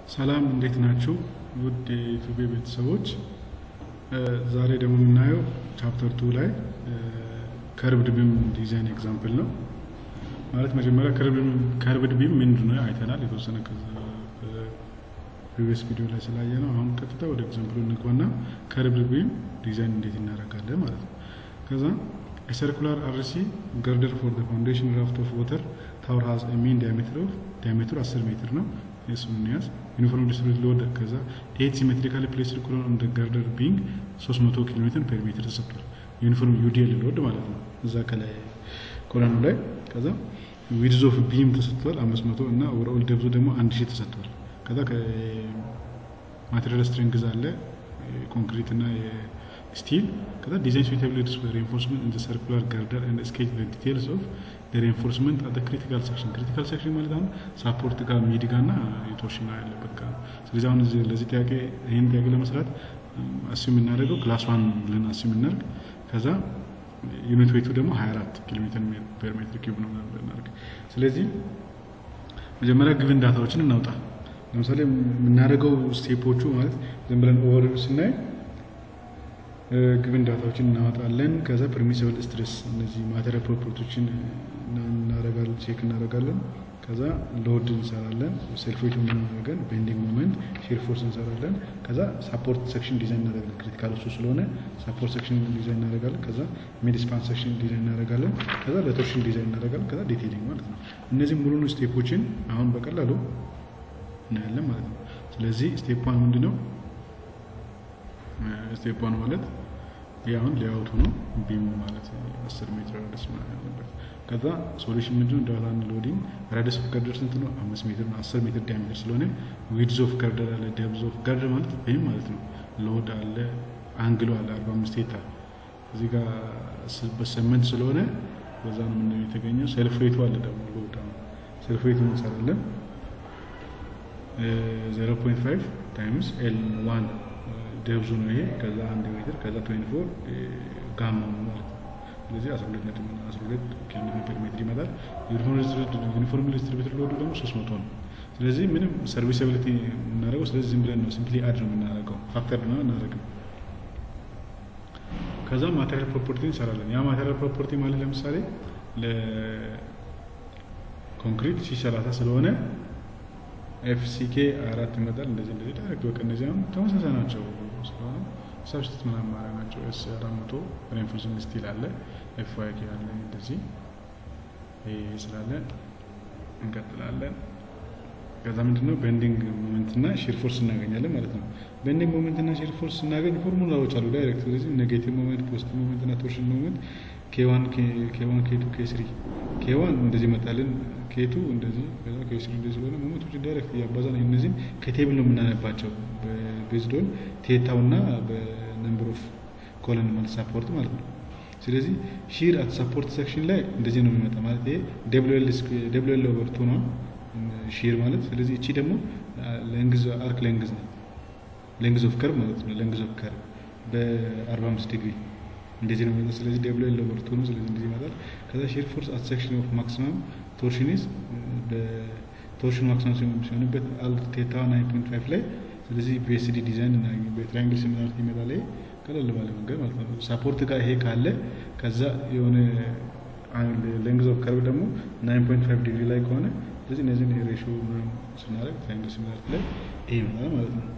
ሰላም እንዴት ናችሁ? ውድ የዩቱቤ ቤተሰቦች ዛሬ ደግሞ የምናየው ቻፕተር ቱ ላይ ከርብድ ቢም ዲዛይን ኤግዛምፕል ነው። ማለት መጀመሪያ ከርብድ ቢም ምንድን ነው አይተናል የተወሰነ ፕሪቪየስ ቪዲዮ ላይ ስላየ ነው። አሁን ቀጥታ ወደ ኤግዛምፕሉ እንግባና ከርብድ ቢም ዲዛይን እንዴት እናደርጋለን ማለት ነው። ከዛ የሰርኩላር አርሲ ገርደር ፎር ፋውንዴሽን ራፍት ኦፍ ወተር ታወር ሀዝ ሚን ዲያሜትር ኦፍ ዲያሜትሩ 10 ሜትር ነው። የሱን እንያዝ ዩኒፎርም ዲስትሪቢዩት ሎድ ከዛ ኤት ሲሜትሪካሊ ፕሌስድ ኮሎን ኦን ገርደር ቢንግ 300 ኪሎ ሜትር ፐር ሜትር ተሰጥቷል። ዩኒፎርም ዩዲኤል ሎድ ማለት ነው። እዛ ከላይ ኮሎኑ ላይ ከዛ ዊድዝ ኦፍ ቢም ተሰጥቷል 500 እና ኦቨርኦል ደብዙ ደግሞ 1000 ተሰጥቷል። ከዛ ማቴሪያል ስትሬንግዝ አለ ኮንክሪት እና ስቲል ከዛ ዲዛይን suitability for reinforcement in the circular girder and sketch the details of the reinforcement at the critical section critical section ማለት አሁን ሳፖርት ጋር ሚድ ጋር እና የቶርሽን ያለበት ጋር ስለዚህ አሁን ለዚህ ጥያቄ ይህን ጥያቄ ለመስራት አስ የምናደርገው ክላስ ዋን ብለን አስ የምናደርግ ከዛ ዩኒት ዌቱ ደግሞ 24 ኪሎ ሜትር ፐር ሜትር ኪዩብ ነው ብናደርግ ስለዚህ መጀመሪያ ግብን ዳታዎችን እናውጣ ለምሳሌ የምናደርገው ስቴፖቹ ማለት ዝም ብለን ኦቨር ስናይ ግብን ዳታዎችን እናወጣለን። ከዛ ፐርሚሲብል ስትሬስ እነዚህ ማቴሪያል ፕሮፐርቲዎችን እናደርጋለን ቼክ እናደርጋለን። ከዛ ሎድ እንሰራለን፣ ሴልፎች የምናደርገን ቤንዲንግ ሞመንት፣ ሼር ፎርስ እንሰራለን። ከዛ ሳፖርት ሴክሽን ዲዛይን እናደርጋለን። ክሪቲካል እሱ ስለሆነ ሳፖርት ሴክሽን ዲዛይን እናደርጋለን። ከዛ ሚድ ስፓን ሴክሽን ዲዛይን እናደርጋለን። ከዛ ለቶርሽን ዲዛይን እናደርጋለን። ከዛ ዲቴይሊንግ ማለት ነው። እነዚህ ሙሉን ስቴፖችን አሁን በቀላሉ እናያለን ማለት ነው። ስለዚህ ስቴፕ ዋን ምንድን ነው? ስቴፕ ዋን ማለት ይህ አሁን ሌአውቱ ነው። ቢሙ ማለት አስር ሜትር ራዲስ ያለበት ከዛ ሶሉሽን ምንድነው? ዳታን ሎዲንግ ራዲስ ኦፍ ገርደር ስንት ነው? አምስት ሜትር ነው። አስር ሜትር ዲያሜትር ስለሆነ ዊድዝ ኦፍ ገርደር አለ፣ ደብዝ ኦፍ ገርደር ማለት ይህም ማለት ነው። ሎድ አለ፣ አንግሎ አለ፣ አርባ አምስት ቴታ እዚህ ጋር በስምንት ስለሆነ በዛ ነው ምንድነው የተገኘው። ሴልፍ ሬቱ አለ ደግሞ ሎድ አሁን ሴልፍ ሬቱ እንሰራለን ዜሮ ፖይንት ፋይቭ ታይምስ ኤል ዋን ደብዙ ነው ይሄ። ከዛ አንድ ሜትር ከዛ ትዌንቲ ፎር ጋማ ነው ማለት ነው። ስለዚህ አስራ ሁለት ነጥብ አስራ ሁለት ኪሎ ሜትር ሜትር ይመጣል። ዩኒፎርም ዲስትሪቢዩተር ሎዱ ደግሞ ሶስት መቶ ነው። ስለዚህ ምንም ሰርቪስብሊቲ የምናደርገው ስለዚህ ዝም ብለን ነው ሲምፕሊ አድ ነው የምናደርገው ፋክተር ነው እናደርግም። ከዛ ማቴሪያል ፕሮፐርቲ እንሰራለን። ያ ማቴሪያል ፕሮፐርቲ ማለት ለምሳሌ ለኮንክሪት ሺ ሰላሳ ስለሆነ ኤፍሲኬ አራት ይመጣል። እንደዚህ እንደዚህ ዳይሬክት በቃ እነዚህ አሁን ተመሳሳይ ናቸው ስለሆነ ሰብስቲት ምናምን ማድረግ ናቸው። ኤስ አራት መቶ ሬንፎርሲንግ ስቲል አለ ኤፍ ዋይ ኬ አለ እንደዚህ ይሄ ስላለ እንቀጥላለን። ከዛ ምንድን ነው ቤንዲንግ ሞመንት እና ሺር ፎርስ እናገኛለን ማለት ነው። ቤንዲንግ ሞመንት እና ሺር ፎርስ ስናገኝ ፎርሙላዎች አሉ ዳይሬክት። ስለዚህ ኔጌቲቭ ሞመንት፣ ፖዚቲቭ ሞመንት እና ቶርሽን ሞመንት ኬዋን ኬዋን ኬቱ ኬስሪ ኬዋን እንደዚህ መጣልን ኬቱ እንደዚህ ከዛ ኬስሪ እንደዚህ ስለሆነ ሞመንቶች ዳይሬክት እያባዛን እነዚህም ከቴብል ነው የምናነባቸው ቤዝዶን ቴታውና በነምበር ኦፍ ኮለን ማለት ሳፖርት ማለት ነው። ስለዚህ ሺር አት ሳፖርት ሴክሽን ላይ እንደዚህ ነው የሚመጣ ማለት ይሄ ደብሎ ኤል ኦቨር ቱ ነው ሺር ማለት። ስለዚህ እቺ ደግሞ ሌንግዝ አርክ ሌንግዝ ነው ሌንግዝ ኦፍ ከርቭ ማለት ነው። ሌንግዝ ኦፍ ከርቭ በ45 ዲግሪ እንደዚህ ነው የሚመጣው። ስለዚህ ደብሎ ኤል ኦቨር ቱ ነው። ስለዚህ እንደዚህ ይመጣል። ከዛ ሼር ፎርስ አት ሴክሽን ኦፍ ማክሲመም ቶርሽን ኢዝ በቶርሽን ማክሲመም ሲሆንበት አልት ቴታ 9.5 ላይ ስለዚህ ፒኤስዲ ዲዛይን እና በትራያንግል ሲሚላሪቲ ይመጣል። ይሄ ቀለል ባለ መንገድ ማለት ነው። ሳፖርት ጋር ይሄ ካለ ከዛ የሆነ ሌንግዝ ኦፍ ከርቭ ደግሞ 9.5 ዲግሪ ላይ ከሆነ ስለዚህ እነዚህን ሬሾ ስናደርግ ትራያንግል ሲሚላሪቲ ላይ ይሄ ይመጣል ማለት ነው።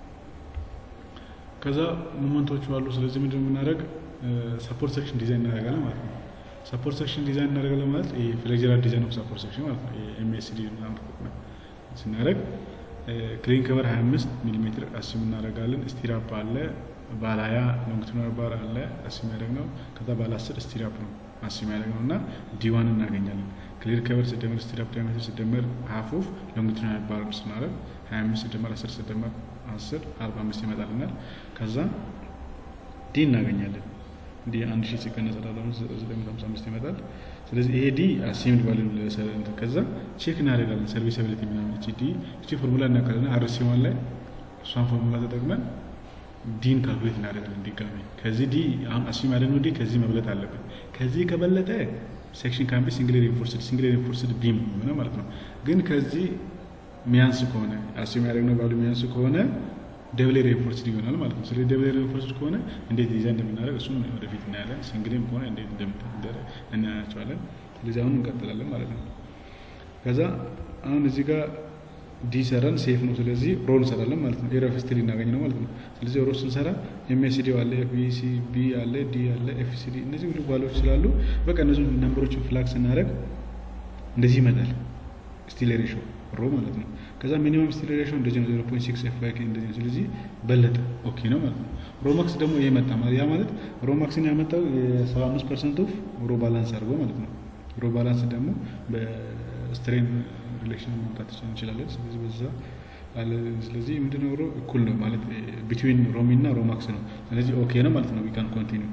ከዛ ሞመንቶቹ አሉ። ስለዚህ ምንድን የምናደርግ ሰፖርት ሴክሽን ዲዛይን እናደርጋለን ማለት ነው። ሰፖርት ሴክሽን ዲዛይን እናደርጋለን ማለት ፍሌክጀራል ዲዛይን ኦፍ ሰፖርት ሴክሽን ማለት ነው። ኤምኤስዲ ስናደርግ ክሊን ከቨር 25 ሚሊ ሜትር አስም እናደርጋለን። ስቲራፕ አለ፣ ባለ 20 ሎንግቲዩዲናል ባር አለ አስም ያደርግ ነው። ከዛ ባለ 10 ስቲራፕ ነው አስም ያደርግ ነው እና ዲዋን እናገኛለን። ክሊር ከቨር ሲደመር ስቲራፕ ዳያሜትር ሲደመር ሀፍ ኦፍ ሎንግቲዩዲናል ባር ስናደርግ 25 ሲደመር 10 ሲደመር 10 45 ይመጣልናል። ከዛ ዲ እናገኛለን። ዲ አንድ ሺህ ሲቀነስ ዘጠኝ መቶ ሃምሳ አምስት ይመጣል። ስለዚህ ይሄ ዲ አሲምድ ባለ ከዛ ቼክ እናደርጋለን ሰርቪስብሊቲ ምናምን እቺ ዲ እቺ ፎርሙላ እናውቃለን። አርሲ ዋን ላይ እሷን ፎርሙላ ተጠቅመን ዲን ካልኩሌት እናደርጋለን ድጋሚ። ከዚህ ዲ አሁን አሲም ያደረግነው ዲ ከዚህ መብለጥ አለበት። ከዚህ ከበለጠ ሴክሽን ካምቢ ሲንግል ሪንፎርስድ ሲንግል ሪንፎርስድ ቢም ሆነ ማለት ነው። ግን ከዚህ ሚያንስ ከሆነ አስዩም ያደረግነው ቫሉ ሚያንስ ከሆነ ደብል ሬንፎርስድ ይሆናል ማለት ነው። ስለዚህ ደብል ሬንፎርስድ ከሆነ እንዴት ዲዛይን እንደምናደርግ እሱን ወደፊት እናያለን። ሲንግልም ከሆነ እንዴት እንደምታደርግ እናያቸዋለን። ስለዚህ አሁን እንቀጥላለን ማለት ነው። ከዛ አሁን እዚህ ጋር ዲ ሰራን ሴፍ ነው። ስለዚህ ሮ እንሰራለን ማለት ነው። ኤር ኦፍ ሂስትሪ እናገኝ ነው ማለት ነው። ስለዚህ ሮ ስንሰራ ኤምኤስዲ አለ፣ ቢሲ ቢ አለ፣ ዲ አለ፣ ኤፍሲዲ እነዚህ ሁሉ ቫሉዎች ስላሉ በቃ እነዚህ ነምበሮችን ፍላግ ስናደርግ እንደዚህ ይመጣል። ስቲል ሬሾ ሮ ማለት ነው። ከዛ ሚኒመም ስቲል ሬሾ እንደዚህ ነው፣ ዜሮ ፖይንት ሲክስ ኤፍ ዋይ እንደዚህ ነው። ስለዚህ በለጠ ኦኬ ነው ማለት ነው። ሮማክስ ደግሞ ይሄ መጣ ማለት ያ ማለት ሮማክስን ያመጣው የሰባ አምስት ፐርሰንት ኦፍ ሮ ባላንስ አድርጎ ማለት ነው። ሮ ባላንስ ደግሞ በስትሬን ሪሌክሽን ማምጣት እንችላለን። ስለዚህ በዛ አለ። ስለዚህ ምንድነው ሮ እኩል ነው ማለት ቢትዊን ሮሚ እና ሮማክስ ነው። ስለዚህ ኦኬ ነው ማለት ነው። ዊካን ኮንቲኒው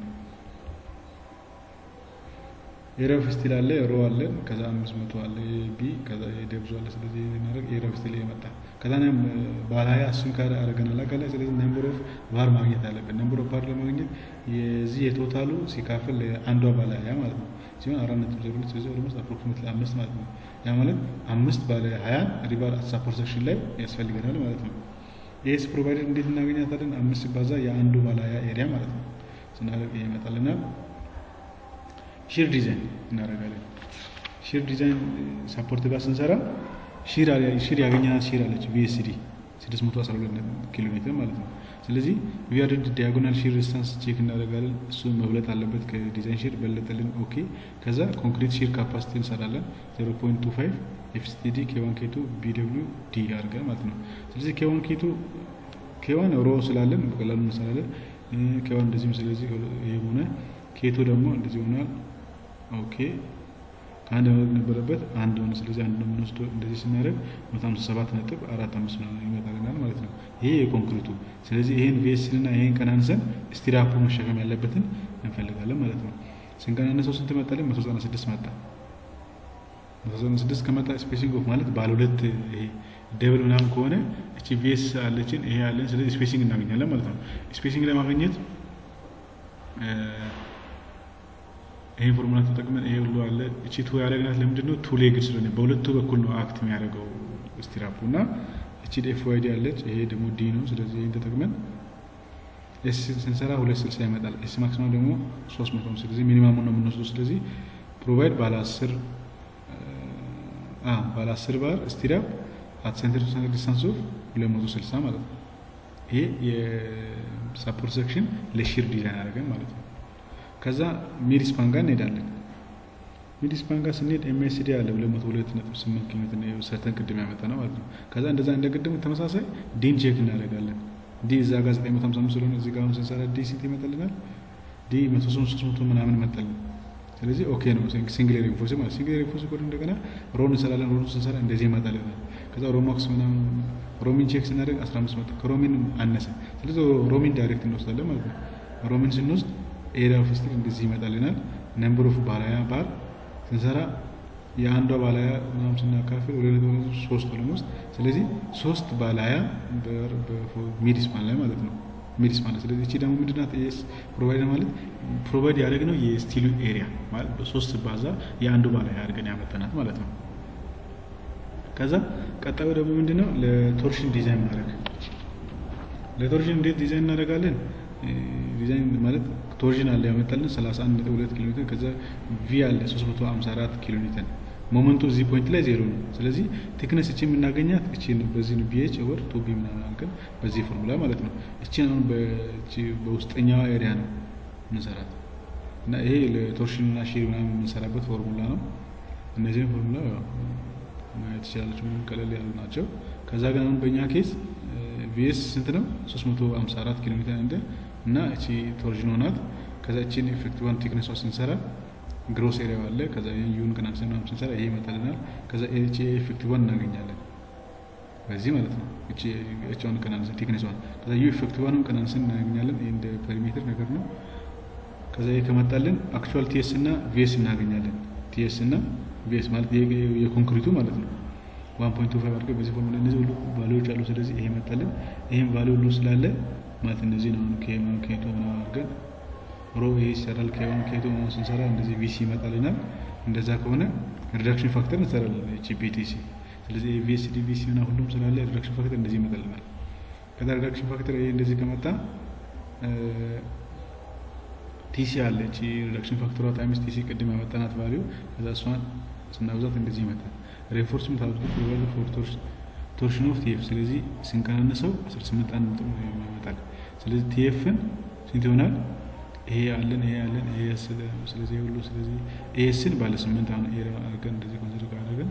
ኤሪያ ኦፍ ስቲል አለ ሮ አለ ከዛ አምስት መቶ አለ ቢ ከዛ የደብዙ አለ ስለዚህ እናደርግ ኤሪያ ኦፍ ስቲል የመጣ ከዛ ም ባለ ሀያ እሱን ካለ አረገናል አካላ ስለዚህ ነምበር ኦፍ ባር ማግኘት አለብን። ነምበር ኦፍ ባር ለማግኘት የዚህ የቶታሉ ሲካፈል አንዷ ባለ ሀያ ማለት ነው ሲሆን አራት ነጥብ ዜሮ ሁለት ስለዚህ ኦልሞስት አፕሮክሲሜትሊ አምስት ማለት ነው። ያ ማለት አምስት ባለ ሀያ ሪባር ሳፖርት ሴክሽን ላይ ያስፈልገናል ማለት ነው። ይህስ ፕሮቫይደር እንዴት እናገኛታለን? አምስት ሲባዛ የአንዱ ባለ ሀያ ኤሪያ ማለት ነው ስናደርግ ይመጣልናል። ሺር ዲዛይን እናደርጋለን። ሺር ዲዛይን ሳፖርት ጋር ስንሰራ ሺር ያገኘናት ሺር አለች ቪኤስዲ 612 ኪሎ ሜትር ማለት ነው። ስለዚህ ቪአርድ ዲያጎናል ሺር ሬዚስታንስ ቼክ እናደርጋለን። እሱ መብለጥ አለበት ከዲዛይን ሺር በለጠልን፣ ኦኬ። ከዛ ኮንክሪት ሺር ካፓሲቲ እንሰራለን 0.25 ኤፍስቲዲ ኬዋን ኬቱ ቢደብሊው ዲ አድርገን ማለት ነው። ስለዚህ ኬዋን ኬቱ ኬዋን ሮ ስላለን በቀላሉ እንሰራለን። ኬዋን እንደዚህም ስለዚህ ይሄ ሆነ ኬቱ ደግሞ እንደዚህ ሆኗል። ኦኬ ከአንድ መውለድ ነበረበት አንድ ሆነ። ስለዚህ አንድ ነው የምንወስደው። እንደዚህ ስናደርግ መቶ ሀምሳ ሰባት ነጥብ አራት አምስት ነው ይመጣልናል ማለት ነው። ይሄ የኮንክሪቱ። ስለዚህ ይሄን ቪኤስን እና ይሄን ቀናንሰን ስቲራፑ መሸከም ያለበትን እንፈልጋለን ማለት ነው። ስንቀናነሰው ስንት መጣልን? መቶ ዘጠና ስድስት መጣ። መቶ ዘጠና ስድስት ከመጣ ስፔሲንግ ኦፍ ማለት ባለ ሁለት ይሄ ደብል ምናምን ከሆነ እቺ ቪኤስ አለችን ይሄ አለን። ስለዚህ ስፔሲንግ እናገኛለን ማለት ነው። ስፔሲንግ ለማግኘት ይሄ ፎርሙላ ተጠቅመን ይሄ ሁሉ አለ። እቺ ቱ ያደረግናት ለምንድን ነው? ቱ ሌግድ ስለሆነ በሁለቱ በኩል ነው አክት የሚያደርገው ስቲራፑ እና እቺ ኤፍ ዋይ ዲ አለች። ይሄ ደግሞ ዲ ነው። ስለዚህ ይህን ተጠቅመን ኤስ ስንሰራ ሁለት ስልሳ ይመጣል። ኤስ ማክሲማም ደግሞ ሶስት መቶ ነው። ስለዚህ ሚኒማሙ ነው የምንወስደው። ስለዚህ ፕሮቫይድ ባለ አስር ባለ አስር ባር ስቲራፕ አት ሴንተር ቱ ሴንተር ዲስታንስ ኦፍ ሁለት መቶ ስልሳ ማለት ነው። ይሄ የሳፖርት ሴክሽን ለሺር ዲዛይን አድርገን ማለት ነው። ከዛ ሚድስፓን ጋር እንሄዳለን። ሚድስፓን ጋር ስንሄድ ኤምኤስዲ አለ ሁለት መቶ ሁለት ነጥብ ስምንት ኪሎ ሜትር ሰርተን ቅድም ያመጣ ነው ማለት ነው። ከዛ እንደዛ እንደ ቅድም ተመሳሳይ ዲን ቼክ እናደርጋለን። ዲ እዛ ጋር ዘጠኝ መቶ ሀምሳ አምስት ስለሆነ እዚህ ጋር አሁን ስንሰራ ዲ ስንት ይመጣልናል? ዲ መቶ ሶስት መቶ ምናምን መጣልን። ስለዚህ ኦኬ ነው። ሲንግል ሬንፎርስ ማለት ሲንግል ሬንፎርስ ኮድ እንደገና ሮን እንሰራለን። ሮን ስንሰራ እንደዚህ ይመጣልናል። ከዛ ሮማክስ ምናምን ሮሚን ቼክ ስናደርግ አስራ አምስት መጣ። ከሮሚን አነሰ። ስለዚህ ሮሚን ዳይሬክት እንወስዳለን ማለት ነው። ሮሚን ስንወስድ ኤሪያ ኦፍ ስቲል እንደዚህ ይመጣልናል። ነምበር ኦፍ ባላያ ባር ስንሰራ የአንዷ ባላያ ምናምን ስናካፍል ወደ ሶስት ሆለም ውስጥ ስለዚህ ሶስት ባላያ ሚድስፓን ላይ ማለት ነው ሚድስፓን ላይ ስለዚህ እቺ ደግሞ ምንድናት ኤስ ፕሮቫይድ ማለት ፕሮቫይድ ያደረግነው የስቲሉ ኤሪያ ማለት በሶስት ባዛ የአንዱ ባላያ አድርገን ያመጠናት ማለት ነው። ከዛ ቀጣዩ ደግሞ ምንድነው ለቶርሽን ዲዛይን ማድረግ ለቶርሽን እንዴት ዲዛይን እናደርጋለን? ዲዛይን ማለት ቶርዥን አለ ያመጣልን 31.2 ኪሎ ሜትር ከዛ ቪ አለ 354 ኪሎ ሜትር ሞመንቱ እዚህ ፖይንት ላይ ዜሮ ነው። ስለዚህ ቴክነስ እቺ የምናገኛት እቺ በዚህ ነው ቢኤች ኦቨር ቱ ቢ ምናምን አድርገን በዚህ ፎርሙላ ማለት ነው። እቺ አሁን በውስጠኛዋ ኤሪያ ነው የምንሰራት እና ይሄ ለቶርሽን እና ሺር ምናምን የምንሰራበት ፎርሙላ ነው። እነዚህን ፎርሙላ ማየት ትችላለች። ምንም ቀለል ያሉ ናቸው። ከዛ ግን አሁን በእኛ ኬስ ቪኤስ ስንት ነው? 354 ኪሎ ሜትር እንደ እና እቺ ቶርዥን ሆናት። ከዛ እቺን ኢፌክቲቭን ቴክነሷ ስንሰራ ግሮስ ኤሪያ አለ። ከዛ ዩን ቀናንሰን ምናምን ስንሰራ ይሄ ይመጣልናል። ከዛ እቺ ኢፌክቲቭን እናገኛለን በዚህ ማለት ነው። እቺ እቺውን ቀናንሰን ቴክነሷን ከዛ ዩ ኢፌክቲቭንም ቀናንሰን እናገኛለን። ይሄ እንደ ፔሪሜትር ነገር ነው። ከዛ ይሄ ከመጣልን አክቹዋል ቲኤስ እና ቪኤስ እናገኛለን። ቲኤስ እና ቪኤስ ማለት የኮንክሪቱ ማለት ነው። ዋን ፖይንት ቱ ፋይቭ አድርገን በዚህ ፎርሙላ እነዚህ ሁሉ ቫሊዎች አሉ። ስለዚህ ይሄ መጣልን። ይሄም ቫሊ ሁሉ ስላለ ማለት እነዚህ ነው ኬማን ኬቶ ምናምን አድርገን ሮ ይሄ ይሰራል። ኬዋን ኬቶ ምናምን ስንሰራ እንደዚህ ቪሲ ይመጣልናል። እንደዛ ከሆነ ሪዳክሽን ፋክተር እንሰራለን። እቺ ቢቲሲ ስለዚህ ኤቪኤስ ዲቪሲ እና ሁሉም ስላለ ሪዳክሽን ፋክተር እንደዚህ ይመጣልናል። ከዛ ሪዳክሽን ፋክተር ይሄ እንደዚህ ከመጣ ቲሲ አለች ሪዳክሽን ፋክተሯ ታይምስ ቲሲ ቅድም ያመጣናት ቫሊዩ ከዛ እሷን ስናብዛት እንደዚህ ይመጣል። ሬንፎርስመንት አውትፑት ፕሮቫይድ ፎር ቶርሽን ኦፍ ቲኤፍ ስለዚህ ስንቀናነሰው 18 አንድ ነጥብ ይመጣል። ስለዚህ ቲኤፍን ስንት ይሆናል? ይሄ አለን ይሄ አለን ይሄ ስለዚህ ሁሉ ስለዚህ ኤስን ባለ ስምንት አሁን ኤ አድርገን እንደዚህ ኮንሲደር ካደረግን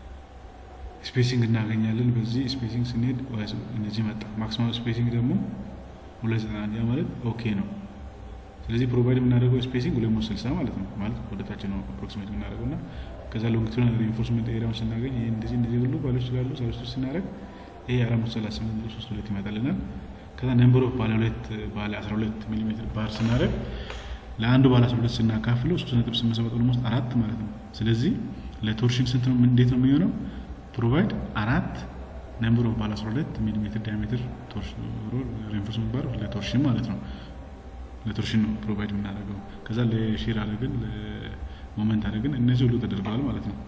ስፔሲንግ እናገኛለን። በዚህ ስፔሲንግ ስንሄድ እነዚህ መጣ። ማክሲማም ስፔሲንግ ደግሞ ሁለት ዘጠና ያ ማለት ኦኬ ነው። ስለዚህ ፕሮቫይድ የምናደርገው ስፔሲንግ ሁለት መቶ ስልሳ ማለት ነው። ማለት ወደታች ነው አፕሮክሲሜት የምናደርገው እና ከዛ ሎንጊቱዲናል ሪኢንፎርስመንት ኤሪያውን ስናገኝ ይሄ እንደዚህ እንደዚህ ሁሉ ባሎች ስላሉ ሰብስቱ ስናደርግ ይሄ አራት መቶ ሰላሳ ስምንት ሶስት ሁለት ይመጣልናል። ከዛ ነምበር ኦፍ ባለ ሁለት ባለ አስራ ሁለት ሚሊ ሜትር ባር ስናደርግ ለአንዱ ባለ አስራ ሁለት ስናካፍለው ሶስት ነጥብ ስምንት ሰባት ኦልሞስት አራት ማለት ነው። ስለዚህ ለቶርሽን ስንት ነው? እንዴት ነው የሚሆነው? ፕሮቫይድ አራት ነምበር ኦፍ ባለ አስራ ሁለት ሚሊ ሜትር ዳያሜትር ሪኢንፎርስመንት ባር ለቶርሽን ማለት ነው። ለቶርሽን ነው ፕሮቫይድ የምናደርገው። ከዛ ለሼር አድርገን ለሞመንት አድርገን እነዚህ ሁሉ ተደርገዋል ማለት ነው።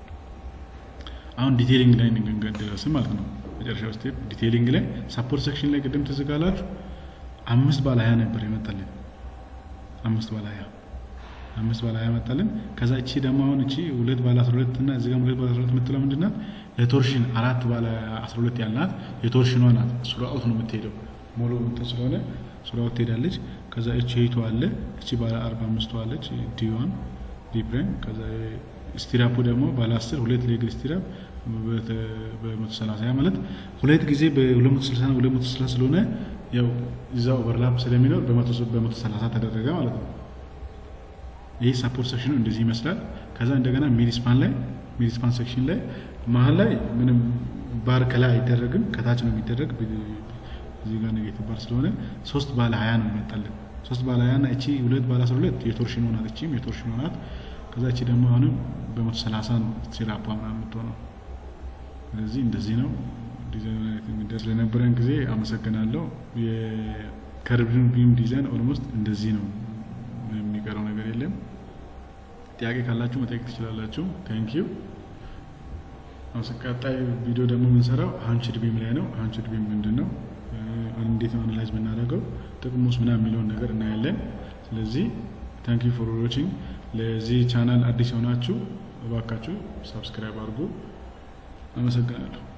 አሁን ዲቴይሊንግ ላይ እንገደረስን ማለት ነው። መጨረሻው ስቴፕ ዲቴይሊንግ ላይ ሳፖርት ሴክሽን ላይ ቅድም ትዝ ካላችሁ አምስት ባለ ሀያ ነበር የመጣልን አምስት ባለ ሀያ አምስት ባለ ሀያ መጣልን። ከዛ እቺ ደግሞ አሁን እቺ ሁለት ባለ አስራ ሁለት እና እዚህ ጋር ሁለት ባለ አስራ ሁለት የምትለው ምንድን ናት? ለቶርሽን አራት ባለ አስራ ሁለት ያልናት የቶርሽኗ ናት። ሱራውት ነው የምትሄደው ሙሉ እንትን ስለሆነ ሱራውት ትሄዳለች። ከዛ እቺ ሄይቱ አለ እቺ ባለ አርባ አምስቱ አለች ዲዋን ዲፕሬም ከዛ ስቲራፑ ደግሞ ባለ አስር ሁለት ሌግል ስቲራፕ በመቶ ሰላሳ ያ ማለት ሁለት ጊዜ በሁለት መቶ ስልሳ ሁለት መቶ ስልሳ ስለሆነ ያው እዛ ኦቨርላፕ ስለሚኖር በመቶ ሰላሳ ተደረገ ማለት ነው። ይህ ሳፖርት ሴክሽኑ እንደዚህ ይመስላል። ከዛ እንደገና ሚኒስፓን ላይ ሚኒስፓን ሴክሽን ላይ መሀል ላይ ምንም ባር ከላይ አይደረግም ከታች ነው የሚደረግ። እዚህ ጋር ኔጌቲቭ ባር ስለሆነ ሶስት ባለ ሀያ ነው ይመጣልን። ሶስት ባለ ሀያ እና እቺ ሁለት ባለ አስራ ሁለት የቶርሽን ናት። እቺም የቶርሽን ናት። ከዛ እቺ ደግሞ አሁንም በመቶ ሰላሳ ነው ሲራፓ ምናምን የምትሆነው። ስለዚህ እንደዚህ ነው ዲዛይን የሚደርስ ለነበረን ጊዜ አመሰግናለሁ። የከርብን ቢም ዲዛይን ኦልሞስት እንደዚህ ነው። የሚቀረው ነገር የለም። ጥያቄ ካላችሁ መጠየቅ ትችላላችሁ። ታንኪዩ። ቀጣይ ቪዲዮ ደግሞ የምንሰራው ሀንችድ ቢም ላይ ነው። ሀንችድ ቢም ምንድን ነው? እንዴት ነው አናላይዝ የምናደርገው? ጥቅሙስ ምናምን የሚለውን ነገር እናያለን። ስለዚህ ታንክ ዩ ፎር ዋቺንግ። ለዚህ ቻናል አዲስ የሆናችሁ እባካችሁ ሳብስክራይብ አድርጉ። አመሰግናለሁ።